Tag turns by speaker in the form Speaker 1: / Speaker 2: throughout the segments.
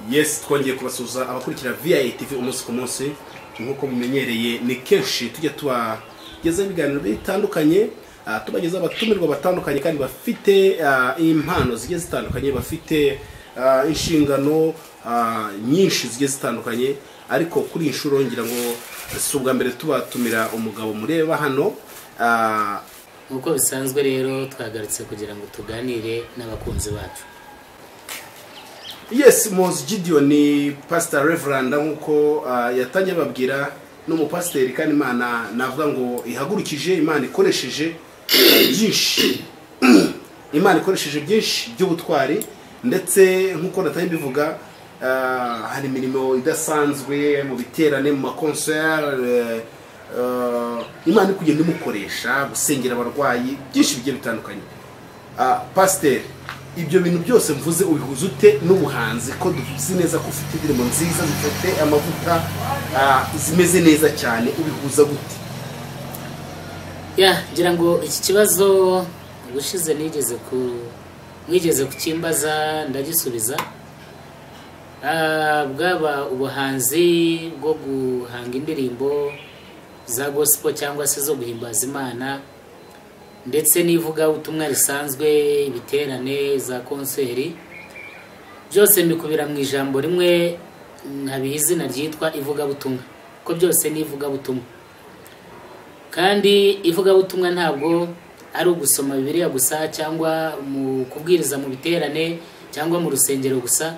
Speaker 1: yes twongeye kubasuhuza abakurikira viyayi tivi umunsi ku munsi nk'uko mumenyereye ni kenshi tujya tubagezaho ibiganiro bitandukanye ah, tubagezaho abatumirwa batandukanye kandi bafite ah, impano zigiye zitandukanye bafite ah, inshingano ah, nyinshi zigiye zitandukanye ariko kuri iyi nshuro ngira ngo si ubwa mbere tubatumira umugabo mureba hano ah,
Speaker 2: nk'uko bisanzwe rero twagarutse kugira ngo tuganire n'abakunzi bacu
Speaker 1: yes mose gideon ni pastor reverand nk'uko ah, yatangiye babwira ni umupasiteri kandi imana navuga ngo ihagurukije imana ikoresheje byinshi imana ikoresheje byinshi by'ubutwari ndetse nk'uko natangiye mbivuga ah, hari imirimo idasanzwe mu biterane mu makonseri imana iri kugenda imukoresha gusengera abarwayi byinshi bigiye bitandukanye Ah, pasiteri ibyo bintu byose mvuze ubihuza ute n'ubuhanzi ko tuzi neza ko ufite indirimbo nziza zifite amavuta ah, zimeze neza cyane ubihuza gute
Speaker 2: ya ngira ngo iki kibazo ubushize nigeze ku mwigeze kukimbaza ndagisubiza Ah, bwaba ubuhanzi bwo guhanga indirimbo za gospel cyangwa se zo guhimbaza imana ndetse n'ivugabutumwa risanzwe ibiterane za konseri byose mbikubira mu ijambo rimwe nkabiha izina ryitwa ivugabutumwa ko byose ni ivugabutumwa kandi ivugabutumwa ntabwo ari ugusoma bibiliya gusa cyangwa mu kubwiriza mu biterane cyangwa mu rusengero gusa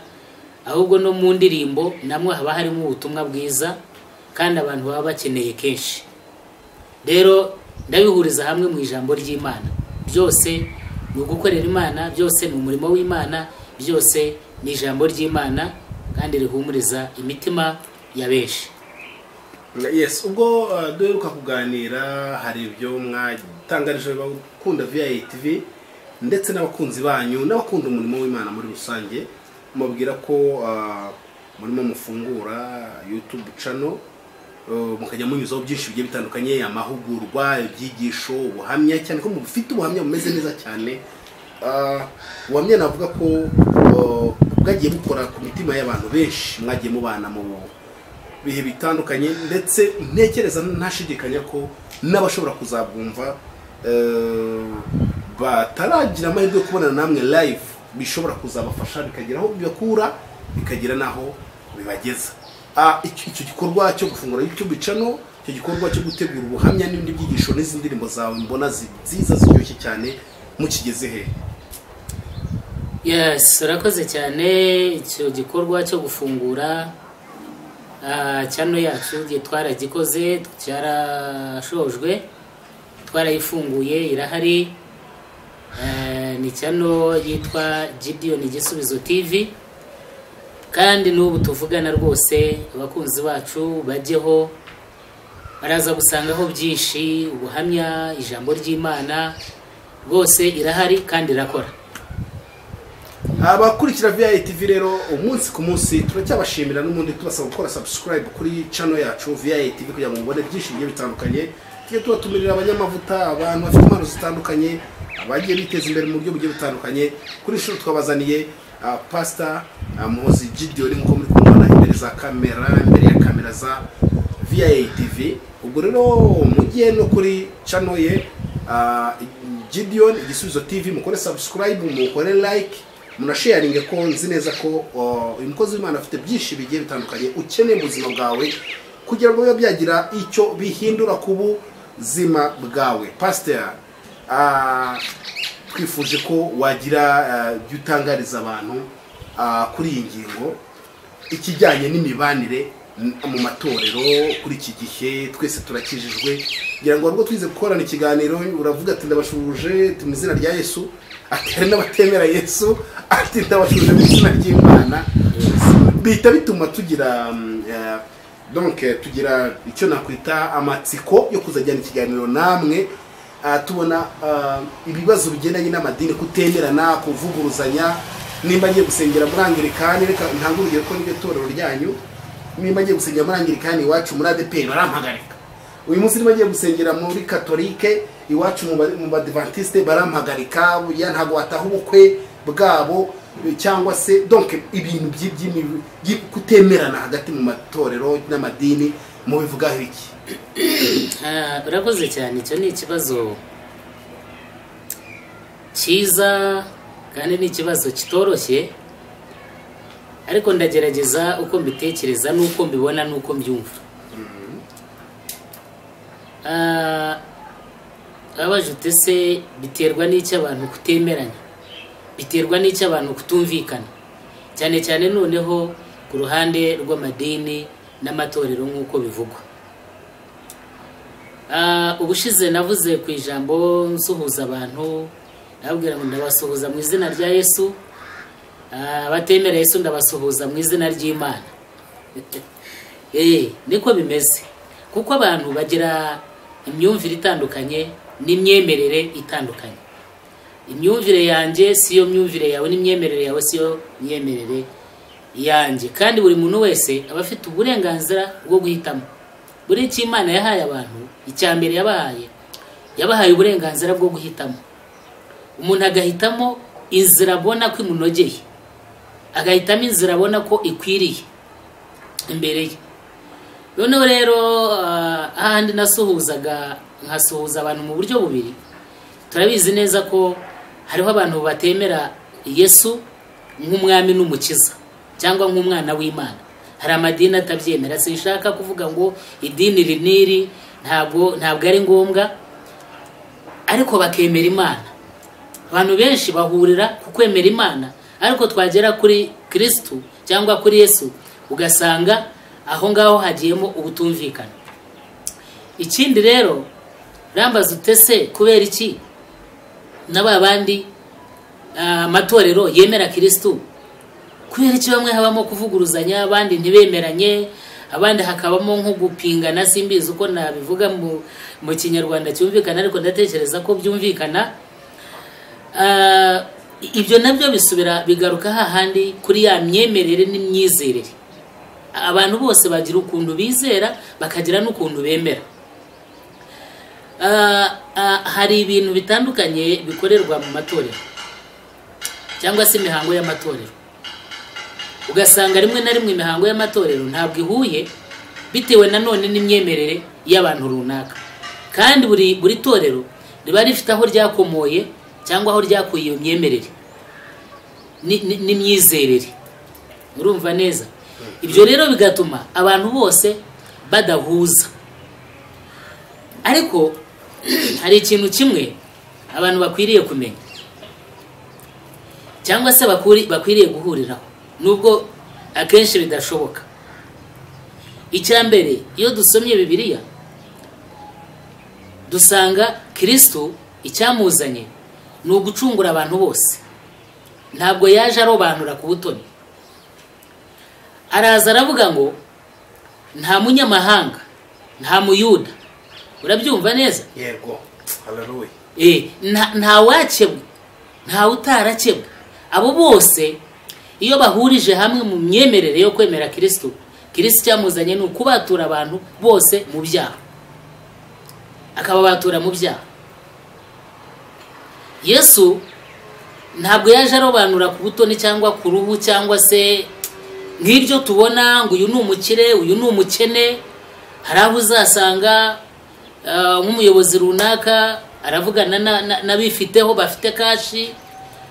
Speaker 2: ahubwo no mu ndirimbo namwe haba harimo ubutumwa bwiza kandi abantu baba bakeneye kenshi rero ndabihuriza hamwe mu ijambo ry'imana byose ni ugukorera imana byose ni umurimo w'imana byose ni ijambo ry'imana kandi rihumuriza imitima ya benshi
Speaker 1: yes ubwo ah, duheruka kuganira hari ibyo mwatangarije abakunda viyayi tivi ndetse n'abakunzi banyu n'abakunda umurimo w'imana muri rusange mubabwira ko ah, murimo mufungura yutubu cano mukajya munyuzaho byinshi bigiye bitandukanye amahugurwa ibyigisho ubuhamya cyane ko mufite ubuhamya bumeze neza cyane Ah, ubuhamya navuga ko ah, bwagiye bukora ku mitima y'abantu benshi mwagiye mubana mu bihe bitandukanye ndetse ntekereza ntashidikanya ko n'abashobora kuzabwumva eh, bataragira amahirwe yo kubonana namwe live bishobora kuzabafasha bikagera aho bibakura bikagera n'aho bibageza Ah, icyo icyo gikorwa cyo gufungura youtube channel icyo gikorwa cyo gutegura ubuhamya n'ibindi byigisho n'izi ndirimbo zawe mbona zi- nziza ziryoshye cyane mukigeze he
Speaker 2: yes urakoze cyane icyo gikorwa cyo gufungura ah, cyano yacu igihe twaragikoze cyarashojwe twarayifunguye irahari Eh, ni cyano yitwa gideon igisubizo tv kandi n'ubu tuvugana rwose abakunzi bacu bajyeho baraza gusangaho byinshi ubuhamya ijambo ry'imana rwose irahari kandi irakora
Speaker 1: abakurikira viyayi tivi rero umunsi ku munsi turacyabashimira n'ubundi tubasaba gukora subscribe kuri channel yacu viyayi tivi kugira ngo mubone byinshi bigiye bitandukanye tujye tubatumirira abanyamavuta abantu bafite impano zitandukanye abagiye biteza imbere mu buryo bugiye butandukanye kuri inshuro twabazaniye ah, pastor ah, muhozi gideon nk'uko muri kumubona imbere za kamera imbere ya kamera za viyayi tivi ubwo rero mujye no kuri channel ye ah, gideon igisubizo tv mukore subscribe mukore like munasharinge ko nzi neza ko uh, uyu mukozi w'imana afite byinshi bigiye bitandukanye ukeneye mu buzima bwawe kugira ngo bibe byagira icyo bihindura ku buzima bwawe pasiteri ah, twifuje ko wagira ah, ibyo utangariza abantu ah, kuri iyi ngingo ikijyanye n'imibanire n- mu matorero kuri iki gihe twese turakijijwe kugira ngo warwo twize gukorana ikiganiro uravuga ati ndabashuje ati mu izina rya yesu ati hari n'abatemera yesu ati ndabashuje mu izina ry'imana bihita bituma tugira mm, eh, donc eh, tugira icyo nakwita amatsiko yo kuzajyana ikiganiro namwe Ah, tubona ah, ibibazo bigendanye n'amadini kutemerana kuvuguruzanya nimba ngiye gusengera muri angirikani reka ntange urugero ko niryo torero ryanyu nimba ngiye gusengera muri angirikani iwacu muri adeperi barampagarika uyu munsi niba ngiye gusengera muri katolike iwacu mu ba- mu badivantiste barampagarika buriya ntabwo wataha ubukwe bwabo cyangwa se donc ibintu by'i- by'imi- by'i- kutemerana hagati mu matorero n'amadini mubivugaho iki
Speaker 2: Ah, urakoze cyane icyo ni ikibazo cyiza kandi ni ikibazo kitoroshye ariko ndagerageza uko mbitekereza n'uko mbibona n'uko mbyumva Ah, abajute se biterwa n'icyo abantu kutemeranya biterwa n'icyo abantu kutumvikana cyane cyane noneho ku ruhande rw'amadini n'amatorero nk'uko bivugwa Ah, ubushize navuze ku ijambo nsuhuza abantu ndababwira ngo ndabasuhuza mu izina rya yesu Ah, abatemera yesu ndabasuhuza mu izina ry'imana Eh, niko bimeze kuko abantu bagira imyumvire itandukanye n'imyemerere itandukanye imyumvire yanjye siyo myumvire yawe n'imyemerere yawe siyo myemerere yanjye kandi buri muntu wese aba afite uburenganzira bwo guhitamo buri icyo imana yahaye abantu icya mbere yabahaye yabahaye uburenganzira bwo guhitamo umuntu agahitamo inzira abona ko imunogeye agahitamo inzira abona ko ikwiriye imbere ye noneho rero ah, ahandi nasuhuzaga nkasuhuza abantu mu buryo bubiri turabizi neza ko hariho abantu batemera yesu nk'umwami n'umukiza cyangwa nk'umwana w'imana hari amadini atabyemera sinshaka kuvuga ngo idini iri n'iri ntabwo ntabwo ari ngombwa ariko bakemera imana abantu benshi bahurira ku kwemera imana ariko twagera kuri kirisitu cyangwa kuri yesu ugasanga aho ngaho hagiyemo ubutumvikana ikindi rero rambaza utese kubera iki na ba bandi ah, amatorero yemera kirisitu kubera iki bamwe habamo kuvuguruzanya abandi ntibemeranye abandi hakabamo nko gupingana simbizi uko nabivuga mu, mu kinyarwanda cyumvikana ariko ndatekereza ko byumvikana Ah, ibyo nabyo bisubira bigaruka hahandi kuri ya myemerere n'imyizerere abantu bose bagira ukuntu bizera bakagira n'ukuntu bemera Ah, ah, hari ibintu bitandukanye bikorerwa mu matorero cyangwa se imihango y'amatorero ugasanga rimwe na rimwe imihango y'amatorero ntabwo ihuye bitewe nanone n'imyemerere y'abantu runaka kandi buri buri torero riba rifite aho ryakomoye cyangwa aho ryakuye iyo myemerere Ni- ni- n'imyizerere urumva neza ibyo rero bigatuma abantu bose badahuza ariko hari ikintu kimwe abantu bakwiriye kumenya cyangwa se bakuri- bakwiriye guhuriraho nubwo akenshi bidashoboka icya mbere iyo dusomye bibiliya dusanga kirisitu icyamuzanye ni ugucungura abantu bose ntabwo yaje arobanura ku butoni araza aravuga ngo nta munyamahanga nta muyuda urabyumva neza
Speaker 1: yego haleluya
Speaker 2: Eh, nta- nta wakebwe nta utarakebwe abo bose iyo bahurije hamwe mu myemerere yo kwemera kirisitu kirisitu icyamuzanye ni ukubatura abantu bose mu byaha akababatura mu byaha yesu ntabwo yaje arobanura ku butoni cyangwa ku ruhu cyangwa se nk'ibyo tubona ngo uyu ni umukire uyu ni umukene hari aho uzasanga ah, nk'umuyobozi runaka aravugana na- na- n'abifiteho bafite kashi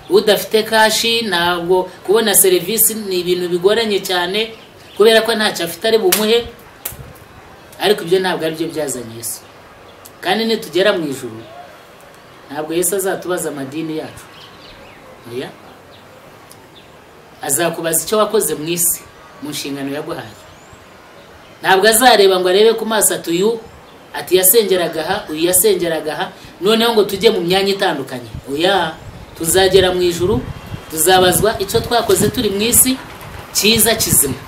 Speaker 2: udafite kashi ntabwo kubona serivisi ni ibintu bigoranye cyane kubera ko ntacyo afite ari bumuhe ariko ibyo ntabwo ari byo byazanye yesu kandi nitugera mu ijuru ntabwo yesu azatubaza amadini yacu oya azakubaza icyo wakoze mu isi mu nshingano yaguhaye ntabwo azareba ngo arebe ku maso ati uyu ati yasengeraga aha uyu yasengeraga aha noneho ngo tujye mu myanya itandukanye oya tuzagera mu ijuru tuzabazwa icyo twakoze turi mu isi cyiza kizima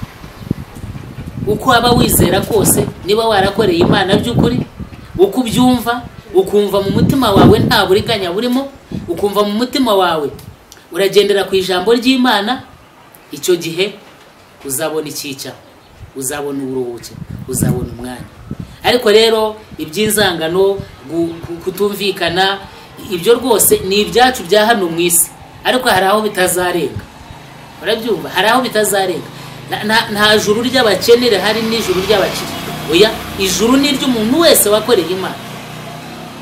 Speaker 2: uko waba wizera kose niba warakoreye imana by'ukuri uko ubyumva ukumva mu mutima wawe nta buriganya burimo ukumva mu mutima wawe uragendera ku ijambo ry'imana icyo gihe uzabona icyica uzabona uburuhuke uzabona umwanya ariko rero iby'inzangano gu- gu- kutumvikana ibyo rwose ni ibyacu bya hano mu isi ariko hari aho bitazarenga urabyumva hari aho bitazarenga Na- nta- nta juru ry'abakene rihari n'ijuru ry'abakire oya ijuru ni iry'umuntu wese wakoreye imana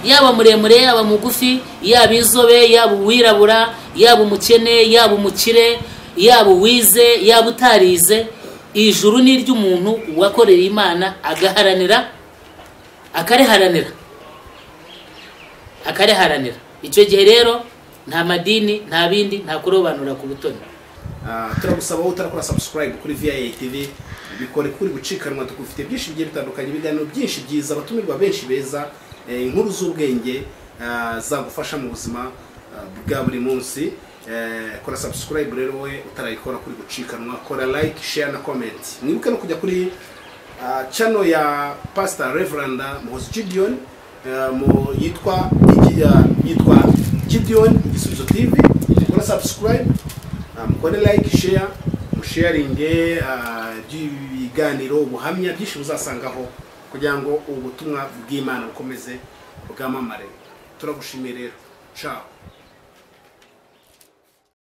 Speaker 2: yaba muremure yaba mugufi yaba inzobe yaba uwirabura yaba umukene yaba umukire yaba uwize yaba utarize ijuru ni iry'umuntu wakorera imana agaharanira akariharanira akariharanira icyo gihe rero nta madini nta bindi nta kurobanura ku butoni
Speaker 1: Ah, turagusaba wowe utarakora subscribe kuri VIA TV bikore kuri gucikanwa dufite byinshi bigiye bitandukanye ibiganiro byinshi byiza abatumirwa benshi beza eh, inkuru z'ubwenge ah, zagufasha mu buzima ah, bwa buri munsi Eh, kora subscribe rero we utarayikora kuri gucikanwa kora like share na comment mwibuke no kujya kuri ah, channel ya pastor reverend Muhoozi Gideon eh, mu yitwa yitwa Gideon Gisubizo TV kora subscribe Ah, mukore like share musharinge ah, by'ibiganiro ubuhamya byinshi muzasangaho kugira ngo ubutumwa bw'imana bukomeze bwamamare turagushimiye rero ciao